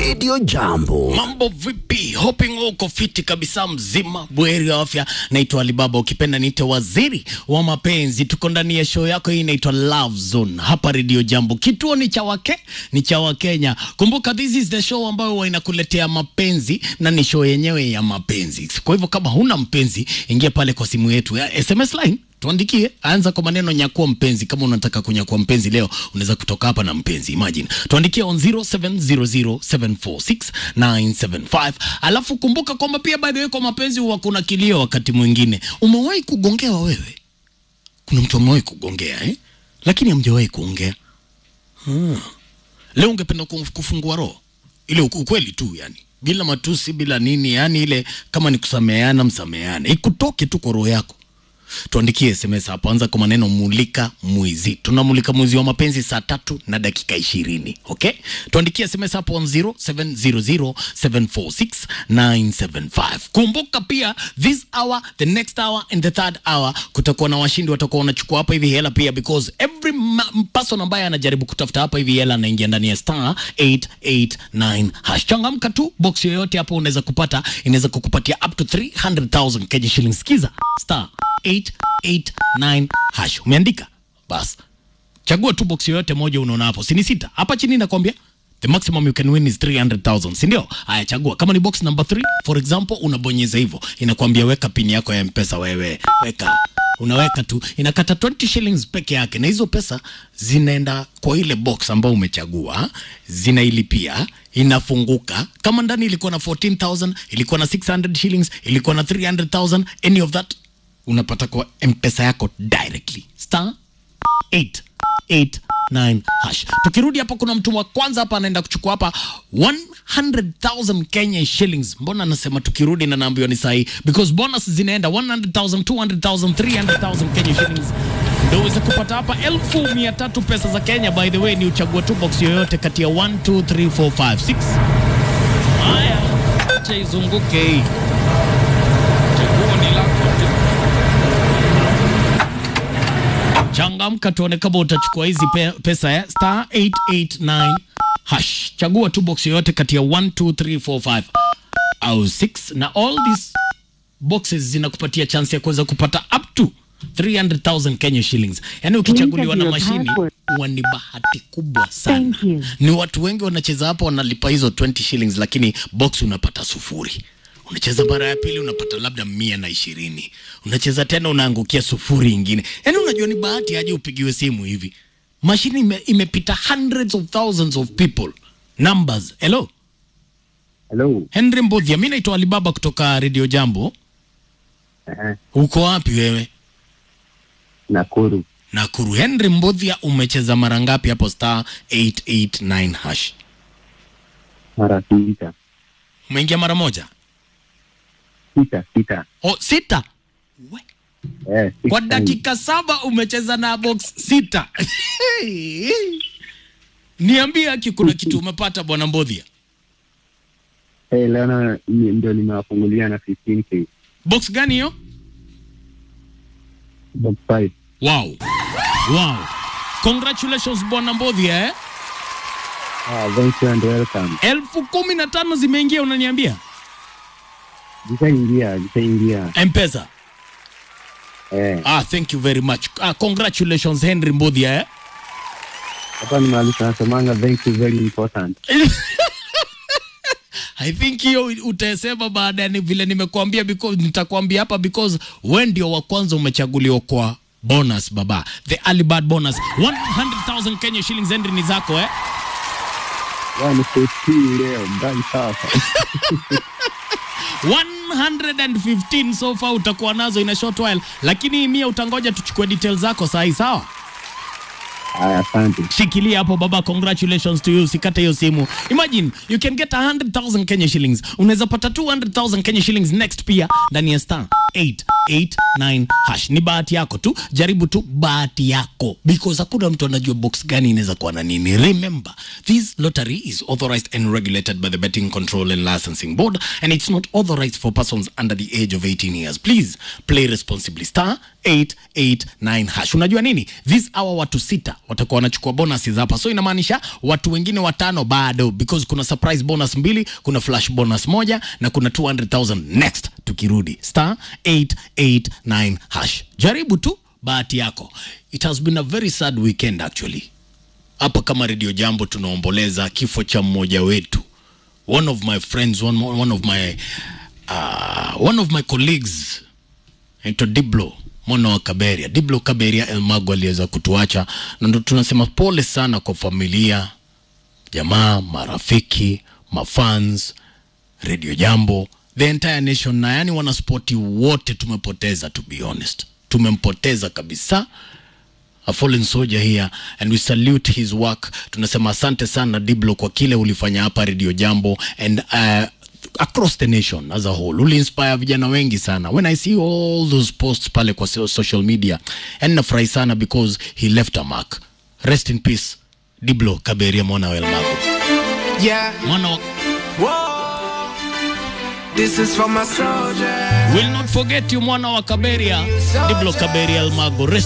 Radio Jambo. Mambo vipi? Hoping uko fiti kabisa, mzima bweri wa afya. Naitwa Alibaba, ukipenda niite waziri wa mapenzi. Tuko ndani ya show yako hii inaitwa Love Zone hapa Radio Jambo. Kituo ni cha wake ni cha Wakenya. Kumbuka this is the show ambayo huwa inakuletea mapenzi na ni show yenyewe ya mapenzi. Kwa hivyo kama huna mpenzi, ingia pale kwa simu yetu ya SMS line tuandikie, anza kwa maneno nyakua mpenzi. Kama unataka kunyakua mpenzi leo, unaweza kutoka hapa na mpenzi. Imagine tuandikie on 0700746975 alafu kumbuka kwamba pia by the way, kwa mapenzi huwa kuna kilio wakati mwingine. Umewahi kugongewa wewe? Kuna mtu amewahi kugongea eh? Lakini hamjawahi kuongea hmm. Leo ungependa ku- kufungua roho ile uku- ukweli tu, yani bila matusi, bila nini, yani ile kama ni kusameheana, msameheane, ikutoke tu kwa roho yako tuandikie sms hapo, anza kwa maneno mulika mwizi. Tunamulika mwizi wa mapenzi saa tatu na dakika ishirini. Okay, tuandikie sms hapo on 0700746975. Kumbuka pia this hour, the next hour and the third hour kutakuwa na washindi watakuwa wanachukua hapa hivi hela pia, because every ma- person ambaye anajaribu kutafuta hapa hivi hela anaingia ndani ya star 889 hash. Changamka tu, box yoyote hapo unaweza kupata, inaweza kukupatia up to 300,000 Kenya shillings. Sikiza star 889 hash, umeandika bas, chagua tu box yoyote moja unaona hapo, si ni sita hapa chini nakwambia the maximum you can win is 300,000 si ndio? Haya, chagua kama ni box number 3 for example, unabonyeza hivyo, inakwambia weka pin yako ya mpesa, wewe weka unaweka tu, inakata 20 shillings peke yake, na hizo pesa zinaenda kwa ile box ambayo umechagua, zinailipia, inafunguka. Kama ndani ilikuwa na 14,000, ilikuwa na 600 shillings, ilikuwa na 300,000, any of that unapata kwa mpesa yako directly star 889 hash. Tukirudi hapa, kuna mtu wa kwanza hapa anaenda kuchukua hapa 100,000 Kenya shillings. Mbona anasema tukirudi na naambiwa ni sahi, because bonus zinaenda 100,000, 200,000, 300,000 Kenya shillings ndio uweze kupata hapa elfu mia tatu pesa za Kenya. By the way, ni uchague tu box yoyote kati ya 1 2 3 4 5 6. Haya, acha izunguke hii, chaguo ni lako tu. Changamka tuone kama utachukua hizi pe pesa ya star 889 hash. Chagua tu box yoyote kati ya 1 2 3 4 5 au 6 na all these boxes zinakupatia chance ya kuweza kupata up to 300,000 Kenya shillings. Yaani ukichaguliwa na Enter your mashini password. huwa ni bahati kubwa sana. Thank you. Ni watu wengi wanacheza hapo wanalipa hizo 20 shillings, lakini box unapata sufuri. Unacheza mara ya pili unapata labda mia na ishirini. Unacheza tena unaangukia sufuri ingine. Yaani unajua ni bahati aje upigiwe simu hivi. Mashini ime, imepita hundreds of thousands of people. Numbers. Hello. Hello. Henry Mbodhia, mimi naitwa Alibaba kutoka Radio Jambo. Eh, Uko wapi wewe? Nakuru. Nakuru. Henry Mbodhia, umecheza mara ngapi hapo star 889 hash? Mara sita. Umeingia mara moja? Sita, sita. Oh, sita. We. Eh, six Kwa times. dakika saba umecheza na box sita. Niambie aki kuna kitu umepata bwana Mbodhia. Eh, leo na- ni- ndio nimewafungulia na 15k. Box gani hiyo? Box five. Wow. Wow. Congratulations bwana Mbodhia eh? Ah, thank you and welcome. Elfu kumi na tano zimeingia unaniambia? Jishaingia, jishaingia. M-Pesa. Eh, Ah, thank you very much. Ah, congratulations Henry Mbodhia eh? hapa ni mahali tunasemanga thank you very important. I think hiyo utasema baada ya ni- vile nimekuambia because nitakwambia hapa because we ndio wa kwanza umechaguliwa kwa bonus baba. The early bird bonus 100,000 Kenya shillings Henry ni zako eh? Yaani 14 leo, mbali sasa. 115 so far utakuwa nazo in a short while, lakini mia utangoja tuchukue details zako sahi, sawa? Haya, asante. shikilia hapo baba, congratulations to you. Usikate hiyo simu. Imagine you can get 100,000 Kenya shillings, unaweza pata 200,000 Kenya shillings next pia ndani ya star 889 hash. Ni bahati yako tu, jaribu tu bahati yako because hakuna mtu anajua box gani inaweza kuwa na nini. Remember, this lottery is authorized and regulated by the Betting Control and Licensing Board and it's not authorized for persons under the age of 18 years. Please play responsibly. Star 889 hash. Unajua nini? This hour watu sita watakuwa wanachukua bonuses hapa, so inamaanisha watu wengine watano bado, because kuna surprise bonus mbili, kuna flash bonus moja na kuna 200,000 next tukirudi star 889 hash. Jaribu tu bahati yako. It has been a very sad weekend actually. Hapa kama Radio Jambo tunaomboleza kifo cha mmoja wetu, one of my friends, one, one of my uh, one of my colleagues naitwa Diblo mwana wa Kaberia. Diblo Kaberia Elmago aliweza kutuacha, na ndo tunasema pole sana kwa familia, jamaa, marafiki, mafans, Radio Jambo, the entire nation, na yani wanaspoti wote tumepoteza, to be honest, tumempoteza kabisa a fallen soldier here and we salute his work. Tunasema asante sana Diblo kwa kile ulifanya hapa Radio Jambo and uh, across the nation as a whole. Uli inspire vijana wengi sana. When I see all those posts pale kwa so- social media, and nafurahi sana because he left a mark. Rest in peace Diblo Kaberia mwana wa Elmago. Yeah, Mwana wa whoa. This is for my soldiers. will not forget you mwana wa Kaberia. Diblo Kaberia Elmago. Rest